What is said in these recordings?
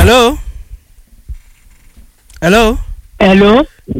hello hello hello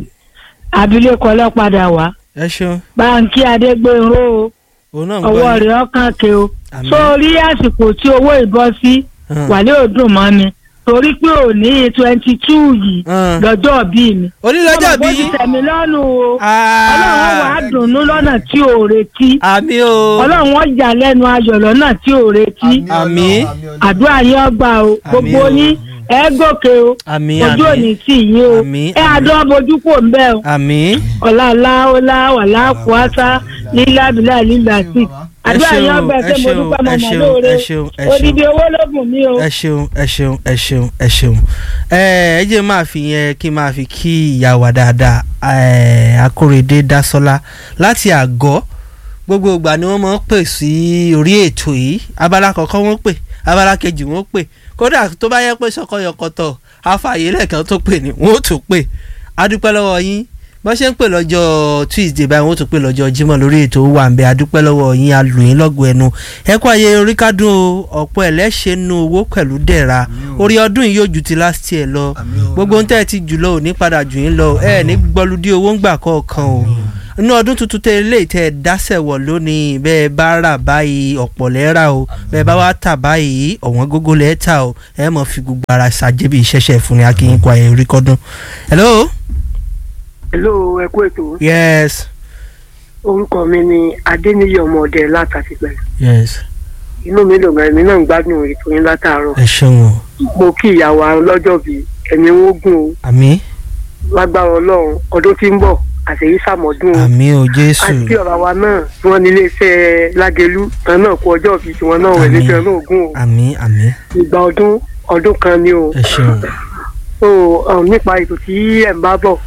abilékọ ọlọ́padà wá ẹ ṣeun báńkì adégbòrò òun náà ń ọwọ́ gbọ́ rẹ̀ ọkàn ké o Àmín. sórí àsìkò tí owó ìbọ́ sí Hàn. wàlẹ́ òdùn mọ́ mi torí pé òní twenty two yìí Hàn. lọ́jọ́ bí mi. onílọ́jọ́ Ọmọ bó bí ti tẹ̀mí lọ́nu o Ah. ọlọ́run wà á dùnnú lọ́nà tí ò retí àmì o ọlọ́run wọ́n jà lẹ́nu ayọ̀ lọ́nà tí ò retí Àmín. àdúrà yín ọgbà o gbogbo o. yín ẹ gòkè o àmì ojú àmì òní tì yín o Àmín, ẹ àmín. àdán bojú kò ń bẹ́ o àmì ọ̀làlá ọ̀là wàlá kùásá lílá bílà lílà sí àdúrà ṣeun, yín ọgbà ẹ ṣé mo ṣeun, dúpẹ́ ẹ mo mọ̀ ṣeun, lóore ẹ ṣeun, ẹ ṣeun. odidi owó ló bùn mí o. ẹ ṣeun ẹ ṣeun ẹ ṣeun ẹ ṣeun ẹ ẹ jẹ́ máa fi yẹn kí n máa fi kí ìyá wa dáadáa ẹ akórèdé dásọlá láti àgọ́ gbogbo ìgbà ni wọ́n máa ń pè sí orí ètò yìí abala kọ̀ọ̀kan wọ́n pè abala kejì wọ́n pè kódà tó bá yẹ pé sọkọyọkọtọ àfààyè lẹ́ẹ̀kan tó pè ní wọ́n ó tún pè adúpẹ́ lọ́wọ́ yín bọ́n ṣe ń pè lọ́jọ́ tuesday báyìí wọ́n tún pè lọ́jọ́ jímọ̀ lórí ètò wà ń bẹ adúpẹ́ lọ́wọ́ yín alùyìn lọ́gọ̀ ẹnu ẹ̀kọ́ ayé orí kádùn o ọ̀pọ̀ ẹlẹ́ṣẹ̀ nu owó pẹ̀lú dẹ̀ra orí ọdún yìí yóò ju ti last year lọ gbogbo ń tẹ́ ẹ ti jù lọ ò ní padà jù yín lọ ẹ ní gbọ́lúdí owó ń gbà kọ̀ọ̀kan o inú ọdún tuntun tẹ ilé tẹ ẹ dáṣẹ wọ lónìí bẹ́ẹ̀ bá rà báyìí ọ̀pọ̀ lẹ́ẹ̀rà o bẹ́ẹ̀ bá wá tà báyìí ọ̀wọ́n gógó lẹ́ẹ̀ta o ẹ mọ̀ fi gbogbo ara ṣàjẹbí ìṣẹ̀ṣẹ̀ fún ni akínyìn kọ ayé orí kọ́dún. hello. hello ẹ kú ètò yes orúkọ mi ni adéníyí ọmọọdẹ látàtìpẹ yes inú mi dùn gan èmi náà ń gbádùn ètò yín látàárọ̀ ẹ ṣeun o mo kí ìyàwó lọ́jọ́ bíi ẹ̀mí wọn gùn o àmì lágbára ọlọ́run ọdún tí ń bọ̀ àṣeyí sàmọ́dún o àmì o jésù àti ọ̀rọ̀ wa náà tí wọ́n ní iléeṣẹ́ lágẹ̀lú tán náà kú ọjọ́ bíi tiwọn náà wẹ̀ Àmín. níjọ náà gùn o àmì àmì ìgbà ọdún ọdún kan ni o ẹ ṣeun so um, nípa ètò tí ẹ̀ ń bá bọ̀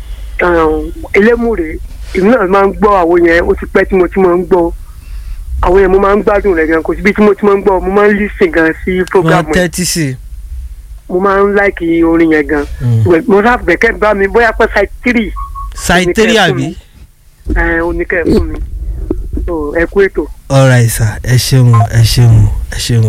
um, elémùrè èmi náà máa ń gbọ́ àwọn yẹn ó ti pẹ́ tí mo ti máa ń gbọ́ àwọn yẹn mo máa ń gbádùn rẹ̀ gan kò síbi tí mo ti máa ń gbọ́ mo máa ń lísìn gan sí program wọn yẹn tẹ́tí sí mo máa ń láìkì orin yẹn gan i mo rà bẹ̀kẹ́ bá mi bóyá pẹ́ side three saiteri àbí ẹ̀ oníkẹ́ fún mi so ẹ kú ètò. ọ̀rọ̀ àìsà ẹ ṣeun ẹ ṣeun ẹ ṣeun.